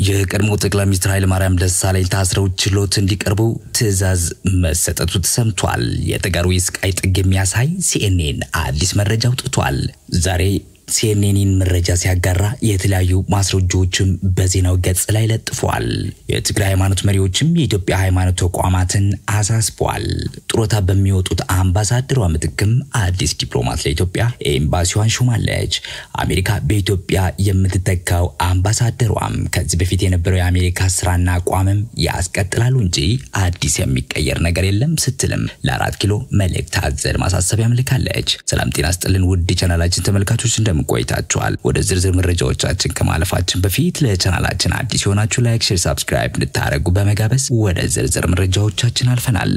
የቀድሞ ጠቅላይ ሚኒስትር ኃይለማርያም ደሳለኝ ታስረው ችሎት እንዲቀርቡ ትዕዛዝ መሰጠቱ ተሰምቷል። የተጋሩ የስቃይ ጥግ የሚያሳይ ሲኤንኤን አዲስ መረጃ አውጥቷል። ዛሬ ሲኤንኤንን መረጃ ሲያጋራ የተለያዩ ማስረጃዎችም በዜናው ገጽ ላይ ለጥፏል። የትግራይ ሃይማኖት መሪዎችም የኢትዮጵያ ሃይማኖት ተቋማትን አሳስቧል። ጡረታ በሚወጡት አምባሳደሯ ምትክም አዲስ ዲፕሎማት ለኢትዮጵያ ኤምባሲዋን ሾማለች። አሜሪካ በኢትዮጵያ የምትተካው አምባሳደሯም ከዚህ በፊት የነበረው የአሜሪካ ስራና አቋምም ያስቀጥላሉ እንጂ አዲስ የሚቀየር ነገር የለም ስትልም ለአራት ኪሎ መልእክት አዘል ማሳሰቢያ ምልካለች። ሰላም ጤና ስጥልን ውድ ቻናላችን ተመልካቾች እንደምን ቆይታችኋል? ወደ ዝርዝር መረጃዎቻችን ከማለፋችን በፊት ለቻናላችን አዲስ የሆናችሁ ላይክ፣ ሼር፣ ሳብስክራይብ እንድታደርጉ በመጋበዝ ወደ ዝርዝር መረጃዎቻችን አልፈናል።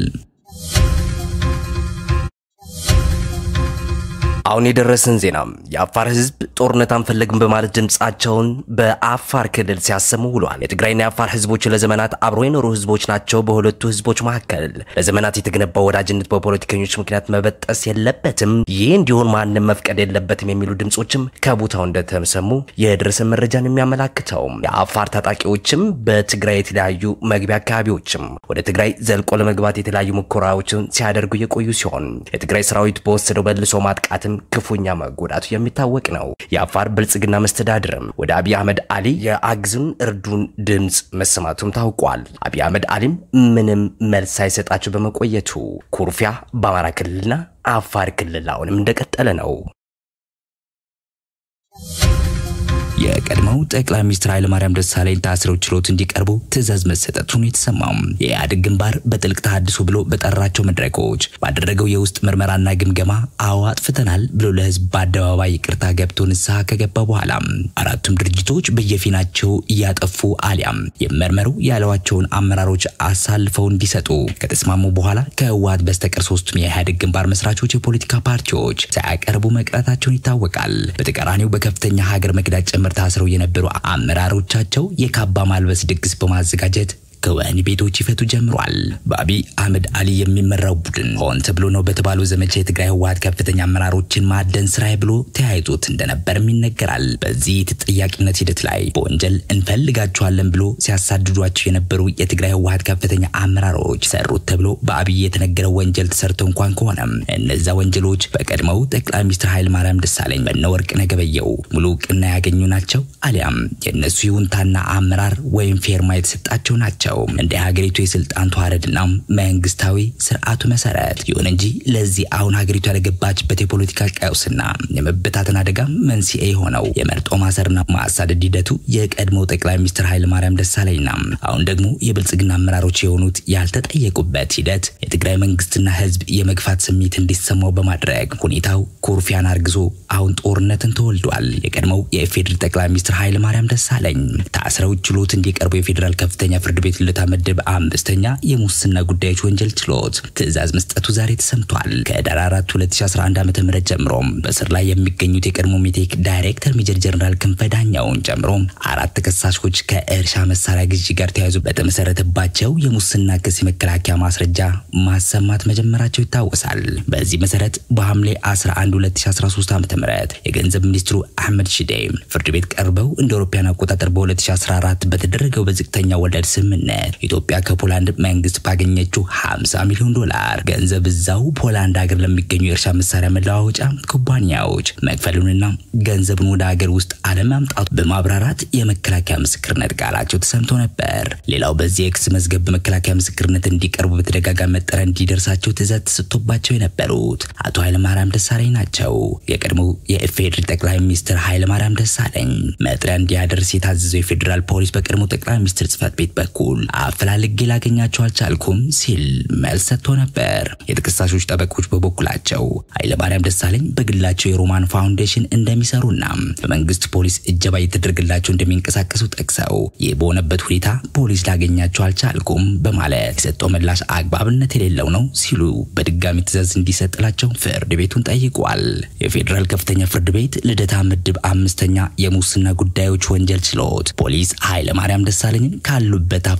አሁን የደረሰን ዜና የአፋር ህዝብ ጦርነት አንፈለግም በማለት ድምጻቸውን በአፋር ክልል ሲያሰሙ ውሏል። የትግራይና የአፋር ህዝቦች ለዘመናት አብሮ የኖሩ ህዝቦች ናቸው። በሁለቱ ህዝቦች መካከል ለዘመናት የተገነባው ወዳጅነት በፖለቲከኞች ምክንያት መበጠስ የለበትም፣ ይህ እንዲሆን ማንም መፍቀድ የለበትም የሚሉ ድምጾችም ከቦታው እንደተሰሙ የደረሰን መረጃን የሚያመላክተው የአፋር ታጣቂዎችም በትግራይ የተለያዩ መግቢያ አካባቢዎችም ወደ ትግራይ ዘልቆ ለመግባት የተለያዩ ሙከራዎችን ሲያደርጉ የቆዩ ሲሆን የትግራይ ሰራዊት በወሰደው መልሶ ማጥቃትም ክፉኛ መጎዳቱ የሚታወቅ ነው። የአፋር ብልጽግና መስተዳድርም ወደ አብይ አህመድ አሊ የአግዙን እርዱን ድምፅ መሰማቱም ታውቋል። አብይ አህመድ አሊም ምንም መልስ ሳይሰጣቸው በመቆየቱ ኩርፊያ በአማራ ክልልና አፋር ክልል አሁንም እንደቀጠለ ነው። የቀድሞው ጠቅላይ ሚኒስትር ኃይለማርያም ደሳለኝ ታስረው ችሎት እንዲቀርቡ ትዕዛዝ መሰጠቱን የተሰማው የኢህአዴግ ግንባር በጥልቅ ተሃድሶ ብሎ በጠራቸው መድረኮች ባደረገው የውስጥ ምርመራና ግምገማ አዎ አጥፍተናል ብሎ ለህዝብ በአደባባይ ይቅርታ ገብቶ ንስሐ ከገባ በኋላ አራቱም ድርጅቶች በየፊናቸው እያጠፉ አሊያም የመርመሩ ያለዋቸውን አመራሮች አሳልፈው እንዲሰጡ ከተስማሙ በኋላ ከህወሓት በስተቀር ሶስቱም የኢህአዴግ ግንባር መስራቾች የፖለቲካ ፓርቲዎች ሳያቀርቡ መቅረታቸውን ይታወቃል። በተቃራኒው በከፍተኛ ሀገር መክዳት ጭምር ታስረው የነበሩ አመራሮቻቸው የካባ ማልበስ ድግስ በማዘጋጀት ከወህኒ ቤቶች ይፈቱ ጀምሯል። በአብይ አህመድ አሊ የሚመራው ቡድን ሆን ተብሎ ነው በተባለው ዘመቻ የትግራይ ህወሓት ከፍተኛ አመራሮችን ማደን ስራዬ ብሎ ተያይዞት እንደነበርም ይነገራል። በዚህ ተጠያቂነት ሂደት ላይ በወንጀል እንፈልጋቸዋለን ብሎ ሲያሳድዷቸው የነበሩ የትግራይ ህወሓት ከፍተኛ አመራሮች ሰሩት ተብሎ በአብይ የተነገረው ወንጀል ተሰርቶ እንኳን ከሆነም እነዛ ወንጀሎች በቀድሞው ጠቅላይ ሚኒስትር ኃይለማርያም ደሳለኝ በነወርቅነህ ገበየሁ ሙሉ እውቅና ያገኙ ናቸው አሊያም የእነሱ ይሁንታና አመራር ወይም ፌርማ የተሰጣቸው ናቸው እንደ ሀገሪቱ የስልጣን ተዋረድና መንግስታዊ ስርዓቱ መሰረት። ይሁን እንጂ ለዚህ አሁን ሀገሪቱ ያለገባችበት የፖለቲካ ቀውስና የመበታተን አደጋ መንስኤ የሆነው የመርጦ ማሰርና ማሳደድ ሂደቱ የቀድሞው ጠቅላይ ሚኒስትር ኃይለማርያም ደሳለኝና አሁን ደግሞ የብልጽግና አመራሮች የሆኑት ያልተጠየቁበት ሂደት የትግራይ መንግስትና ህዝብ የመግፋት ስሜት እንዲሰማው በማድረግ ሁኔታው ኩርፊያን አርግዞ አሁን ጦርነትን ተወልዷል። የቀድሞው የኢፌዴሪ ጠቅላይ ሚኒስትር ኃይለማርያም ደሳለኝ ታስረው ችሎት እንዲቀርቡ የፌዴራል ከፍተኛ ፍርድ ቤት ልደታ ምድብ አምስተኛ የሙስና ጉዳዮች ወንጀል ችሎት ትዕዛዝ መስጠቱ ዛሬ ተሰምቷል። ከህዳር 4 2011 ዓ.ም ጀምሮም በስር ላይ የሚገኙት የቀድሞ ሜቴክ ዳይሬክተር ሜጀር ጀነራል ክንፈ ዳኛውን ጨምሮ አራት ተከሳሾች ከእርሻ መሳሪያ ግዢ ጋር ተያይዞ በተመሰረተባቸው የሙስና ክስ የመከላከያ ማስረጃ ማሰማት መጀመራቸው ይታወሳል። በዚህ መሰረት በሐምሌ 11 2013 ዓ.ም የገንዘብ ሚኒስትሩ አህመድ ሺዴ ፍርድ ቤት ቀርበው እንደ አውሮፓውያን አቆጣጠር በ2014 በተደረገው በዝቅተኛ ወለድ ስምምነት ኢትዮጵያ ከፖላንድ መንግስት ባገኘችው 50 ሚሊዮን ዶላር ገንዘብ እዛው ፖላንድ ሀገር ለሚገኙ የእርሻ መሳሪያ መለዋወጫ ኩባንያዎች መክፈሉንና ገንዘብን ወደ ሀገር ውስጥ አለማምጣቱ በማብራራት የመከላከያ ምስክርነት ቃላቸው ተሰምቶ ነበር። ሌላው በዚህ የክስ መዝገብ በመከላከያ ምስክርነት እንዲቀርቡ በተደጋጋሚ መጠሪያ እንዲደርሳቸው ትዕዛዝ ተሰጥቶባቸው የነበሩት አቶ ኃይለማርያም ደሳለኝ ናቸው። የቀድሞው የኢፌዴሪ ጠቅላይ ሚኒስትር ኃይለማርያም ደሳለኝ መጥሪያ እንዲያደርስ የታዘዘው የፌዴራል ፖሊስ በቀድሞ ጠቅላይ ሚኒስትር ጽህፈት ቤት በኩል አፈላልጌ ላገኛቸው አልቻልኩም ሲል መልስ ሰጥቶ ነበር። የተከሳሾች ጠበቆች በበኩላቸው ኃይለማርያም ደሳለኝ በግላቸው የሮማን ፋውንዴሽን እንደሚሰሩና በመንግስት ፖሊስ እጀባ እየተደረገላቸው እንደሚንቀሳቀሱ ጠቅሰው ይህ በሆነበት ሁኔታ ፖሊስ ላገኛቸው አልቻልኩም በማለት የሰጠው ምላሽ አግባብነት የሌለው ነው ሲሉ በድጋሚ ትዕዛዝ እንዲሰጥላቸው ፍርድ ቤቱን ጠይቋል። የፌዴራል ከፍተኛ ፍርድ ቤት ልደታ ምድብ አምስተኛ የሙስና ጉዳዮች ወንጀል ችሎት ፖሊስ ኃይለማርያም ደሳለኝን ካሉበት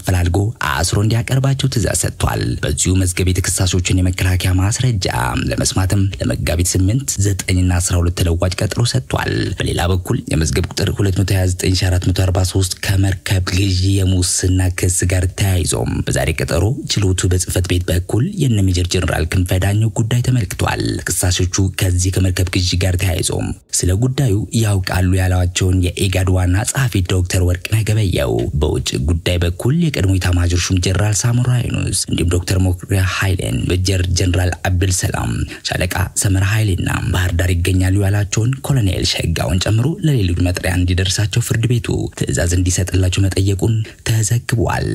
አፈላልጎ አስሮ እንዲያቀርባቸው ትእዛዝ ሰጥቷል። በዚሁ መዝገብ የተከሳሾችን የመከላከያ ማስረጃ ለመስማትም ለመጋቢት 8 9ና 12 ተለዋጭ ቀጠሮ ሰጥቷል። በሌላ በኩል የመዝገብ ቁጥር 229443 ከመርከብ ግዢ የሙስና ክስ ጋር ተያይዞም በዛሬ ቀጠሮ ችሎቱ በጽህፈት ቤት በኩል የነ ሜጀር ጀነራል ክንፈ ዳኘው ጉዳይ ተመልክቷል። ተከሳሾቹ ከዚህ ከመርከብ ግዢ ጋር ተያይዞም ስለ ጉዳዩ ያውቃሉ ያሏቸውን የኢጋድ ዋና ጸሐፊ ዶክተር ወርቅነህ ገበየሁ፣ በውጭ ጉዳይ በኩል የቀድሞ ኤታማዦር ሹም ጀነራል ሳሞራ ዩኑስ እንዲሁም ዶክተር ሞክሪያ ኃይሌን፣ ሜጀር ጀነራል አብዱል ሰላም፣ ሻለቃ ሰመራ ኃይሌና ባህር ዳር ይገኛሉ ያላቸውን ኮሎኔል ሸጋውን ጨምሮ ለሌሎች መጥሪያ እንዲደርሳቸው ፍርድ ቤቱ ትዕዛዝ እንዲሰጥላቸው መጠየቁን ተዘግቧል።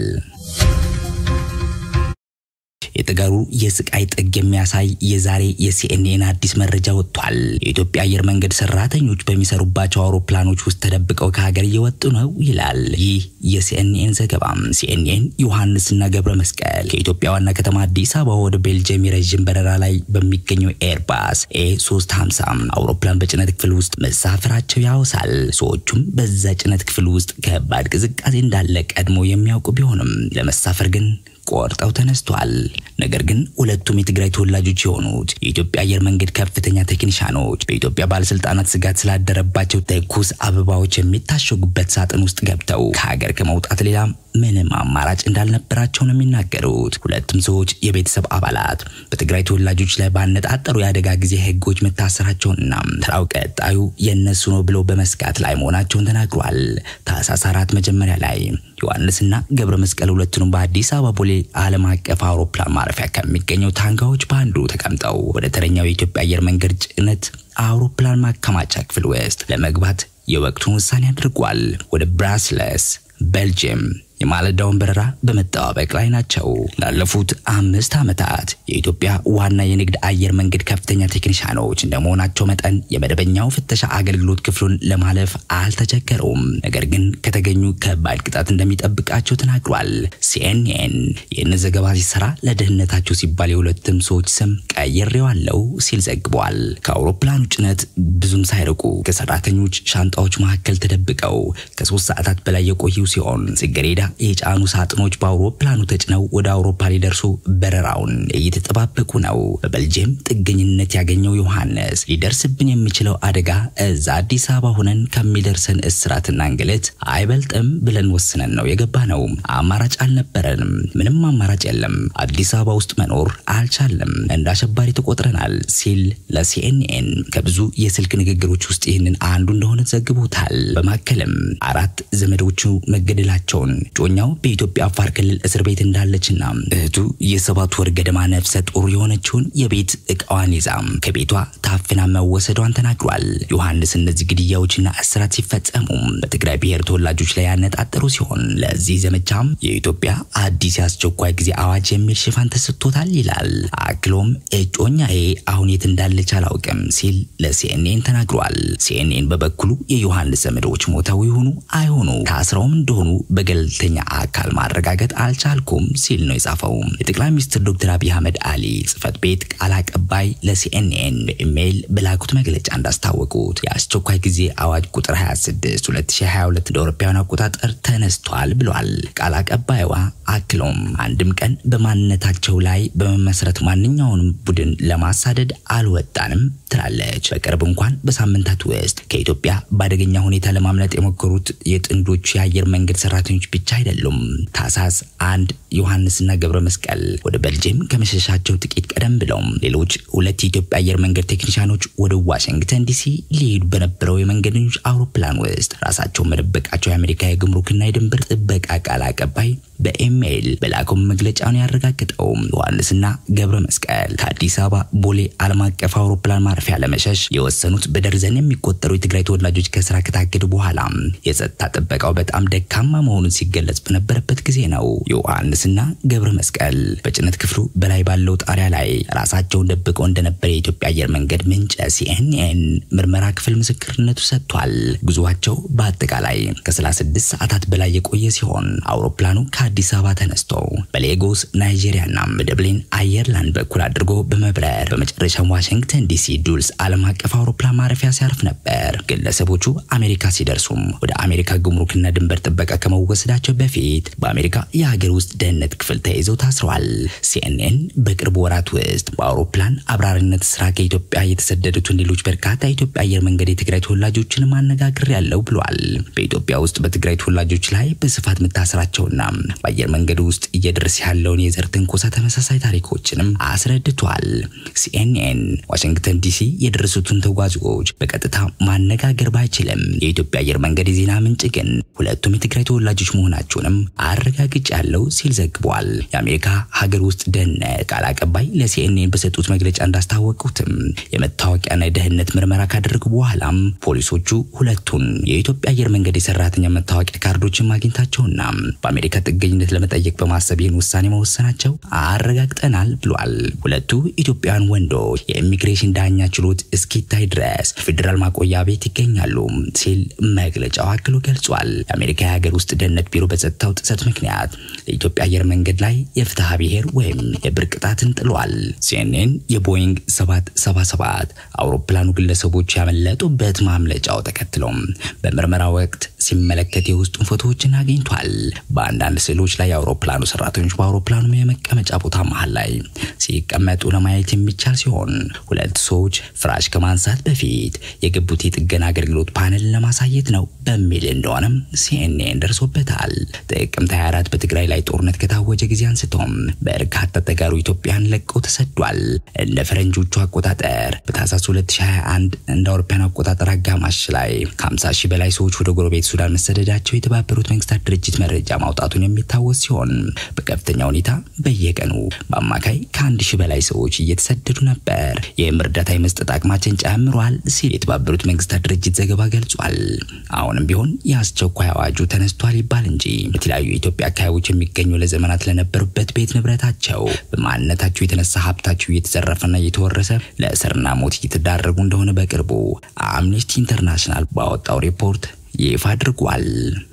የተጋሩ የስቃይ ጥግ የሚያሳይ የዛሬ የሲኤንኤን አዲስ መረጃ ወጥቷል። የኢትዮጵያ አየር መንገድ ሰራተኞች በሚሰሩባቸው አውሮፕላኖች ውስጥ ተደብቀው ከሀገር እየወጡ ነው ይላል ይህ የሲኤንኤን ዘገባ። ሲኤንኤን ዮሐንስና ገብረ መስቀል ከኢትዮጵያ ዋና ከተማ አዲስ አበባ ወደ ቤልጅየም የረዥም በረራ ላይ በሚገኘው ኤርባስ ኤ 350 አውሮፕላን በጭነት ክፍል ውስጥ መሳፈራቸው ያወሳል። ሰዎቹም በዛ ጭነት ክፍል ውስጥ ከባድ ቅዝቃዜ እንዳለ ቀድሞ የሚያውቁ ቢሆንም ለመሳፈር ግን ቆርጠው ተነስቷል። ነገር ግን ሁለቱም የትግራይ ተወላጆች የሆኑት የኢትዮጵያ አየር መንገድ ከፍተኛ ቴክኒሻኖች በኢትዮጵያ ባለስልጣናት ስጋት ስላደረባቸው ትኩስ አበባዎች የሚታሸጉበት ሳጥን ውስጥ ገብተው ከሀገር ከመውጣት ሌላ ምንም አማራጭ እንዳልነበራቸው ነው የሚናገሩት። ሁለቱም ሰዎች የቤተሰብ አባላት በትግራይ ተወላጆች ላይ ባነጣጠሩ የአደጋ ጊዜ ህጎች መታሰራቸውንና ተራው ቀጣዩ የእነሱ ነው ብለው በመስጋት ላይ መሆናቸውን ተናግሯል። ታህሳስ አራት መጀመሪያ ላይ ዮሐንስና ገብረ መስቀል ሁለቱንም በአዲስ አበባ ቦሌ ዓለም አቀፍ አውሮፕላን ማረፊያ ከሚገኘው ታንጋዎች በአንዱ ተቀምጠው ወደ ተረኛው የኢትዮጵያ አየር መንገድ ጭነት አውሮፕላን ማከማቻ ክፍል ውስጥ ለመግባት የወቅቱን ውሳኔ አድርጓል። ወደ ብራስለስ ቤልጅየም የማለዳውን በረራ በመጠባበቅ ላይ ናቸው። ላለፉት አምስት ዓመታት የኢትዮጵያ ዋና የንግድ አየር መንገድ ከፍተኛ ቴክኒሻኖች እንደመሆናቸው መጠን የመደበኛው ፍተሻ አገልግሎት ክፍሉን ለማለፍ አልተቸገሩም። ነገር ግን ከተገኙ ከባድ ቅጣት እንደሚጠብቃቸው ተናግሯል። ሲኤንኤን ይህን ዘገባ ሲሰራ ለደህንነታቸው ሲባል የሁለቱም ሰዎች ስም ቀይሬዋለሁ ሲል ዘግቧል። ከአውሮፕላኑ ጭነት ብዙም ሳይርቁ ከሰራተኞች ሻንጣዎች መካከል ተደብቀው ከሶስት ሰዓታት በላይ የቆዩ ሲሆን ጽጌሬዳ የጫኑ ሳጥኖች በአውሮፕላኑ ተጭነው ወደ አውሮፓ ሊደርሱ በረራውን እየተጠባበቁ ነው። በቤልጅየም ጥገኝነት ያገኘው ዮሐንስ ሊደርስብን የሚችለው አደጋ እዛ አዲስ አበባ ሆነን ከሚደርሰን እስራትና እንግልት አይበልጥም ብለን ወስነን ነው የገባ ነው። አማራጭ አልነበረንም። ምንም አማራጭ የለም። አዲስ አበባ ውስጥ መኖር አልቻለም። እንደ አሸባሪ ተቆጥረናል ሲል ለሲኤንኤን ከብዙ የስልክ ንግግሮች ውስጥ ይህንን አንዱ እንደሆነ ዘግቦታል። በማከልም አራት ዘመዶቹ መገደላቸውን ጮኛው በኢትዮጵያ አፋር ክልል እስር ቤት እንዳለችና እህቱ የሰባት ወር ገደማ ነፍሰ ጡር የሆነችውን የቤት እቃዋን ይዛ ከቤቷ ታፍና መወሰዷን ተናግሯል። ዮሐንስ እነዚህ ግድያዎችና እስራት ሲፈጸሙ በትግራይ ብሔር ተወላጆች ላይ ያነጣጠሩ ሲሆን ለዚህ ዘመቻም የኢትዮጵያ አዲስ የአስቸኳይ ጊዜ አዋጅ የሚል ሽፋን ተሰጥቶታል ይላል። አክሎም እጮኛዬ አሁን የት እንዳለች አላውቅም ሲል ለሲኤንኤን ተናግሯል። ሲኤንኤን በበኩሉ የዮሐንስ ዘመዶች ሞተው ይሆኑ አይሆኑ ታስረውም እንደሆኑ በገለልተኛ አካል ማረጋገጥ አልቻልኩም ሲል ነው የጻፈው። የጠቅላይ ሚኒስትር ዶክተር አብይ አህመድ አሊ ጽህፈት ቤት ቃል አቀባይ ለሲኤንኤን በኢሜይል በላኩት መግለጫ እንዳስታወቁት የአስቸኳይ ጊዜ አዋጅ ቁጥር 26 2022 እንደ አውሮፓውያን አቆጣጠር ተነስቷል ብሏል። ቃል አቀባይዋ አክሎም አንድም ቀን በማንነታቸው ላይ በመመስረት ማንኛውንም ቡድን ለማሳደድ አልወጣንም ትላለች። በቅርብ እንኳን በሳምንታት ውስጥ ከኢትዮጵያ በአደገኛ ሁኔታ ለማምለጥ የሞከሩት የጥንዶቹ የአየር መንገድ ሰራተኞች ብቻ አይደሉም። ታህሳስ አንድ ዮሐንስና ገብረ መስቀል ወደ ቤልጅየም ከመሸሻቸው ጥቂት ቀደም ብለውም ሌሎች ሁለት የኢትዮጵያ አየር መንገድ ቴክኒሻኖች ወደ ዋሽንግተን ዲሲ ሊሄዱ በነበረው የመንገደኞች አውሮፕላን ውስጥ ራሳቸውን መደበቃቸው የአሜሪካ የጉምሩክና የድንበር ጥበቃ ቃል አቀባይ በኢሜይል በላከው መግለጫውን ያረጋግጠው ዮሐንስና ገብረ መስቀል ከአዲስ አበባ ቦሌ ዓለም አቀፍ አውሮፕላን ማረፊያ ለመሸሽ የወሰኑት በደርዘን የሚቆጠሩ የትግራይ ተወላጆች ከስራ ከታገዱ በኋላ የጸጥታ ጥበቃው በጣም ደካማ መሆኑን ሲገለጽ በነበረበት ጊዜ ነው። ዮሐንስና ገብረ መስቀል በጭነት ክፍሉ በላይ ባለው ጣሪያ ላይ ራሳቸውን ደብቀው እንደነበር የኢትዮጵያ አየር መንገድ ምንጭ ሲኤንኤን ምርመራ ክፍል ምስክርነቱ ሰጥቷል። ጉዞአቸው በአጠቃላይ ከ36 ሰዓታት በላይ የቆየ ሲሆን አውሮፕላኑ ከአዲስ አበባ ተነስቶ በሌጎስ ናይጄሪያና በደብሊን አየርላንድ በኩል አድርጎ በመብረር በመጨረሻም ዋሽንግተን ዲሲ ዱልስ ዓለም አቀፍ አውሮፕላን ማረፊያ ሲያርፍ ነበር። ግለሰቦቹ አሜሪካ ሲደርሱም ወደ አሜሪካ ጉምሩክና ድንበር ጥበቃ ከመወሰዳቸው በፊት በአሜሪካ የሀገር ውስጥ ደህንነት ክፍል ተይዘው ታስረዋል። ሲኤንኤን በቅርብ ወራት ውስጥ በአውሮፕላን አብራሪነት ስራ ከኢትዮጵያ የተሰደዱትን ሌሎች በርካታ የኢትዮጵያ አየር መንገድ የትግራይ ተወላጆችን ማነጋገር ያለው ብሏል። በኢትዮጵያ ውስጥ በትግራይ ተወላጆች ላይ በስፋት መታሰራቸውና በአየር መንገድ ውስጥ እየደረሰ ያለውን የዘር ትንኮሳ ተመሳሳይ ታሪኮችንም አስረድቷል። ሲኤንኤን ዋሽንግተን ዲሲ የደረሱትን ተጓዦች በቀጥታ ማነጋገር ባይችልም የኢትዮጵያ አየር መንገድ የዜና ምንጭ ግን ሁለቱም የትግራይ ተወላጆች መሆናቸውንም አረጋግጫለሁ ሲል ዘግቧል። የአሜሪካ ሀገር ውስጥ ደህንነት ቃል አቀባይ ለሲኤንኤን በሰጡት መግለጫ እንዳስታወቁትም የመታወቂያና የደህንነት ምርመራ ካደረጉ በኋላም ፖሊሶቹ ሁለቱን የኢትዮጵያ አየር መንገድ የሰራተኛ መታወቂያ ካርዶችን ማግኘታቸውና በአሜሪካ ጥገኝነት ለመጠየቅ በማሰብ ይህን ውሳኔ መወሰናቸው አረጋግጠናል ብሏል። ሁለቱ ኢትዮጵያውያን ወንዶች የኢሚግሬሽን ዳኛ ችሎት እስኪታይ ድረስ ፌዴራል ማቆያ ቤት ይገኛሉ ሲል መግለጫው አክሎ ገልጿል። የአሜሪካ የሀገር ውስጥ ደህንነት ቢሮ በጸጥታው ጥሰት ምክንያት ለኢትዮጵያ አየር መንገድ ላይ የፍትሐ ብሔር ወይም የብር ቅጣትን ጥሏል። ሲኤንኤን የቦይንግ 777 አውሮፕላኑ ግለሰቦች ያመለጡበት ማምለጫው ተከትሎም በምርመራ ወቅት ሲመለከት የውስጡን ፎቶዎችን አግኝቷል። በአንዳንድ ስዕሎች ላይ የአውሮፕላኑ ሰራተኞች በአውሮፕላኑ የመቀመጫ ቦታ መሃል ላይ ሲቀመጡ ለማየት የሚቻል ሲሆን ሁለት ሰዎች ፍራሽ ከማንሳት በፊት የገቡት የጥገና አገልግሎት ፓነል ለማሳየት ነው በሚል እንደሆነም ሲኤንኤን ደርሶበታል። ጥቅምት 24 በትግራይ ላይ ጦርነት ከታወጀ ጊዜ አንስቶም በርካታ ተጋሩ ኢትዮጵያን ለቀው ተሰዷል። እንደ ፈረንጆቹ አቆጣጠር በታህሳስ 2021 እንደ አውሮፓውያን አቆጣጠር አጋማሽ ላይ ከ50 ሺህ በላይ ሰዎች ወደ ጎረቤት ሱዳን መሰደዳቸው የተባበሩት መንግስታት ድርጅት መረጃ ማውጣቱን የሚታወስ ሲሆን በከፍተኛ ሁኔታ በየቀኑ በአማካይ ከአንድ ሺህ በላይ ሰዎች እየተሰደዱ ነበር። ይህም እርዳታ የመስጠት አቅማችን ጨምሯል ሲል የተባበሩት መንግስታት ድርጅት ዘገባ ገልጿል። አሁንም ቢሆን የአስቸኳይ አዋጁ ተነስቷል ይባል እንጂ በተለያዩ የኢትዮጵያ አካባቢዎች የሚገኙ ለዘመናት ለነበሩበት ቤት ንብረታቸው በማንነታቸው የተነሳ ሀብታቸው እየተዘረፈና እየተወረሰ ለእስርና ሞት እየተዳረጉ እንደሆነ በቅርቡ አምነስቲ ኢንተርናሽናል ባወጣው ሪፖርት ይፋ አድርጓል።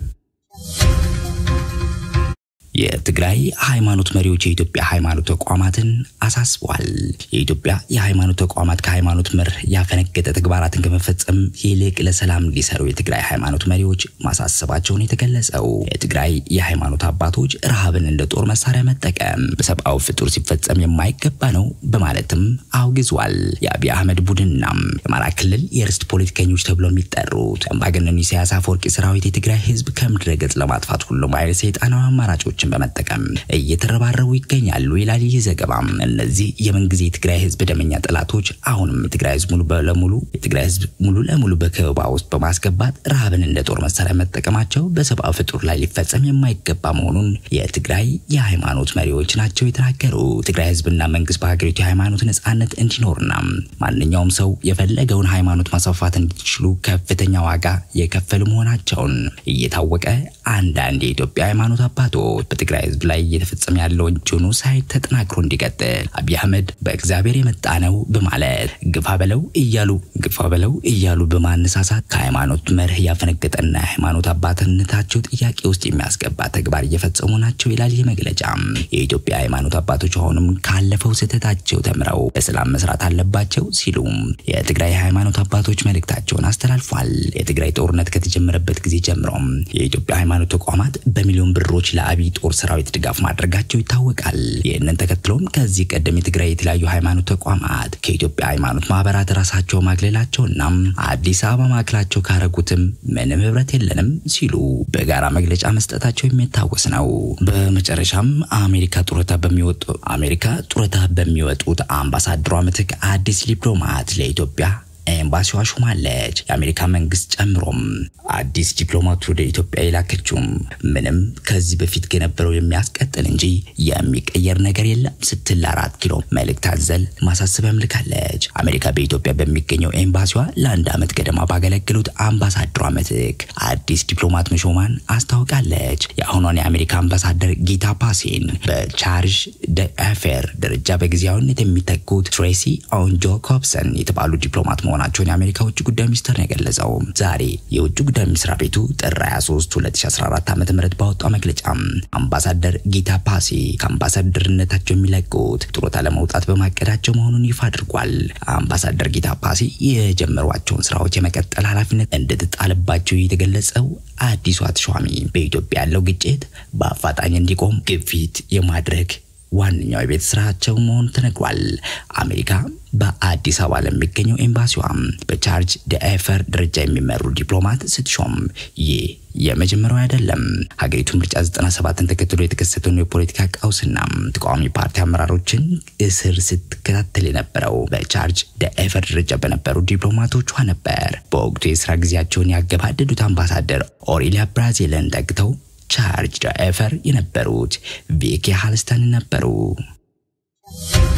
የትግራይ ሃይማኖት መሪዎች የኢትዮጵያ ሃይማኖት ተቋማትን አሳስበዋል። የኢትዮጵያ የሃይማኖት ተቋማት ከሃይማኖት መርህ ያፈነገጠ ተግባራትን ከመፈጸም ይልቅ ለሰላም እንዲሰሩ የትግራይ ሃይማኖት መሪዎች ማሳሰባቸውን የተገለጸው የትግራይ የሃይማኖት አባቶች ረሃብን እንደ ጦር መሳሪያ መጠቀም በሰብአዊ ፍጡር ሲፈጸም የማይገባ ነው በማለትም አውግዟል። የአብይ አህመድ ቡድንና የአማራ ክልል የርስት ፖለቲከኞች ተብለው የሚጠሩት አምባገነኑ ኢሳያስ አፈወርቂ ሰራዊት የትግራይ ህዝብ ከምድረ ገጽ ለማጥፋት ሁሉም አይነት ሰይጣናዊ አማራጮችን በመጠቀም እየተረባረቡ ይገኛሉ ይላል ይህ ዘገባም። እነዚህ የምንጊዜ የትግራይ ህዝብ ደመኛ ጠላቶች አሁንም የትግራይ ህዝብ ሙሉ ለሙሉ የትግራይ ህዝብ ሙሉ ለሙሉ በከበባ ውስጥ በማስገባት ረሃብን እንደ ጦር መሳሪያ መጠቀማቸው በሰብአዊ ፍጡር ላይ ሊፈጸም የማይገባ መሆኑን የትግራይ የሃይማኖት መሪዎች ናቸው የተናገሩ። ትግራይ ህዝብና መንግስት በሀገሪቱ የሃይማኖት ነጻነት እንዲኖርና ማንኛውም ሰው የፈለገውን ሃይማኖት ማስፋፋት እንዲችሉ ከፍተኛ ዋጋ የከፈሉ መሆናቸውን እየታወቀ አንዳንድ የኢትዮጵያ ሃይማኖት አባቶች በትግራይ ህዝብ ላይ እየተፈጸመ ያለውን ጄኖሳይድ ተጠናክሮ እንዲቀጥል አብይ አህመድ በእግዚአብሔር የመጣ ነው በማለት ግፋ በለው እያሉ ግፋ በለው እያሉ በማነሳሳት ከሃይማኖት መርህ ያፈነገጠና የሃይማኖት አባትነታቸው ጥያቄ ውስጥ የሚያስገባ ተግባር እየፈጸሙ ናቸው ይላል ይህ መግለጫ። የኢትዮጵያ ሃይማኖት አባቶች አሁንም ካለፈው ስህተታቸው ተምረው በሰላም መስራት አለባቸው ሲሉም የትግራይ ሃይማኖት አባቶች መልእክታቸውን አስተላልፏል። የትግራይ ጦርነት ከተጀመረበት ጊዜ ጀምሮም የኢትዮጵያ ሃይማኖት ተቋማት በሚሊዮን ብሮች ለአብይ ጦር ሰራዊት ድጋፍ ማድረጋቸው ይታወቃል። ይህንን ተከትሎም ከዚህ ቀደም የትግራይ የተለያዩ ሃይማኖት ተቋማት ከኢትዮጵያ ሃይማኖት ማህበራት ራሳቸው ማግለላቸውና አዲስ አበባ ማዕከላቸው ካረጉትም ምንም ህብረት የለንም ሲሉ በጋራ መግለጫ መስጠታቸው የሚታወስ ነው። በመጨረሻም አሜሪካ ጡረታ በሚወጡ አሜሪካ ጡረታ በሚወጡት አምባሳደሯ ምትክ አዲስ ዲፕሎማት ለኢትዮጵያ ኤምባሲዋ ሹማለች። የአሜሪካ መንግስት ጨምሮም አዲስ ዲፕሎማት ወደ ኢትዮጵያ የላከችውም ምንም ከዚህ በፊት ከነበረው የሚያስቀጥል እንጂ የሚቀየር ነገር የለም ስትል አራት ኪሎ መልእክት አዘል ማሳሰቢያም ልካለች። አሜሪካ በኢትዮጵያ በሚገኘው ኤምባሲዋ ለአንድ ዓመት ገደማ ባገለግሉት አምባሳደሯ ምትክ አዲስ ዲፕሎማት መሾሟን አስታውቃለች። የአሁኗን የአሜሪካ አምባሳደር ጊታ ፓሲን በቻርጅ ደአፌር ደረጃ በጊዜያዊነት የሚተኩት ትሬሲ ኦን ጆኮብሰን የተባሉ ዲፕሎማት መሆናቸው መሆናቸውን የአሜሪካ ውጭ ጉዳይ ሚኒስቴር ነው የገለጸው። ዛሬ የውጭ ጉዳይ መስሪያ ቤቱ ጥር 23 2014 ዓ.ም ባወጣው መግለጫ አምባሳደር ጊታ ፓሲ ከአምባሳደርነታቸው የሚለቁት ጡረታ ለመውጣት በማቀዳቸው መሆኑን ይፋ አድርጓል። አምባሳደር ጊታ ፓሲ የጀመሯቸውን ስራዎች የመቀጠል ኃላፊነት እንደተጣለባቸው የተገለጸው አዲሱ ተሿሚ በኢትዮጵያ ያለው ግጭት በአፋጣኝ እንዲቆም ግፊት የማድረግ ዋነኛው የቤት ስራቸው መሆኑ ተነግሯል። አሜሪካ በአዲስ አበባ ለሚገኘው ኤምባሲዋም በቻርጅ ደኤፈር ደረጃ የሚመሩ ዲፕሎማት ስትሾም ይህ የመጀመሪያው አይደለም። ሀገሪቱ ምርጫ 97ን ተከትሎ የተከሰተውን የፖለቲካ ቀውስና ተቃዋሚ ፓርቲ አመራሮችን እስር ስትከታተል የነበረው በቻርጅ ደኤፈር ደረጃ በነበሩ ዲፕሎማቶቿ ነበር። በወቅቱ የስራ ጊዜያቸውን ያገባደዱት አምባሳደር ኦሬሊያ ብራዚልን ተክተው ቻርጅ ደኤፈር የነበሩት ቪኪ ሃልስተን ነበሩ።